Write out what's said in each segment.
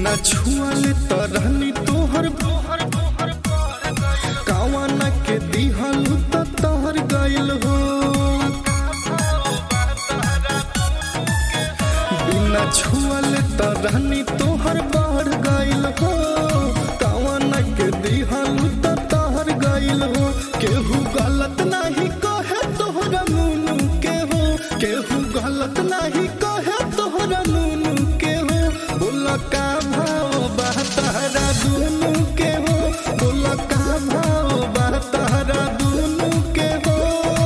बिना छुअले तरहनी तोहर कावाना के दिहल त तोहर गइल हो बिना छुअले तरहनी तोहर बढ़ गइल हो कावाना के दिहल त तोहर गइल हो केहू गलत नाही कहे तोहरा नूनू के हो केहू गलत नाही कहे तोहरा नूनू के हो बोला का भाव बा तहरा दुनू के हो बोला का भाव बा तहरा दुनू के हो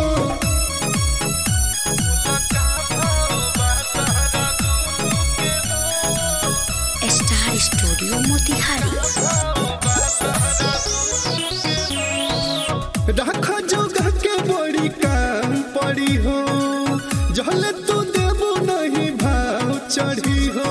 स्टार स्टूडियो मोतिहारी रख जोगा के बड़ी काम पड़ी हो जहले तू देबो नहीं भाव चढ़ी हो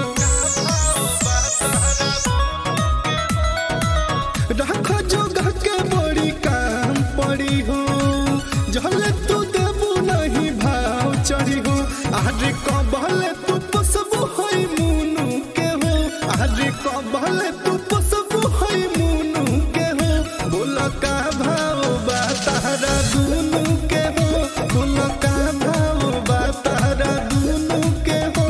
रख जोगा के बड़ी काम पड़ी हो जहले तू देबो नहीं भाव चढ़ी हो आरे कबहले तू पसबो होई मुनु के हो आरे कबहले तू पसबो होई मुनु के हो बोला का भाव बा तारा दुनु के हो बोला का भाव बा तारा दुनु के हो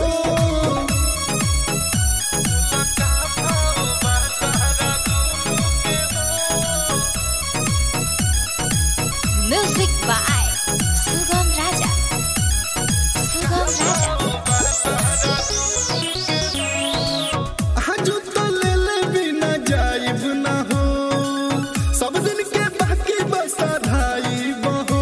म्यूजिक बाय सुगम राजा सुगम राजा आजू तो ले ले बिना जाइब ना हो सब दिन के बाकी बसा धाई बहो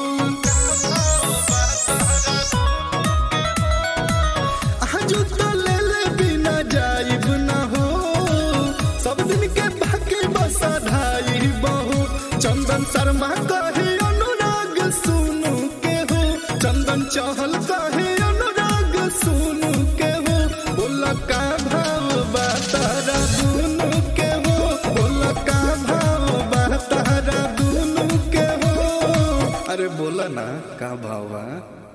आजू तो ले ले बिना जाइब ना हो सब दिन के बाकी बसा धाई बहो चंदन शर्मा कहे अनुराग सुनु के हो चंदन चहल कहे अनुराग सुनु के हो बोला का भाव बा तारा दुनु के हो बोला का भाव बा तारा दुनु के हो अरे बोला ना का भाव बा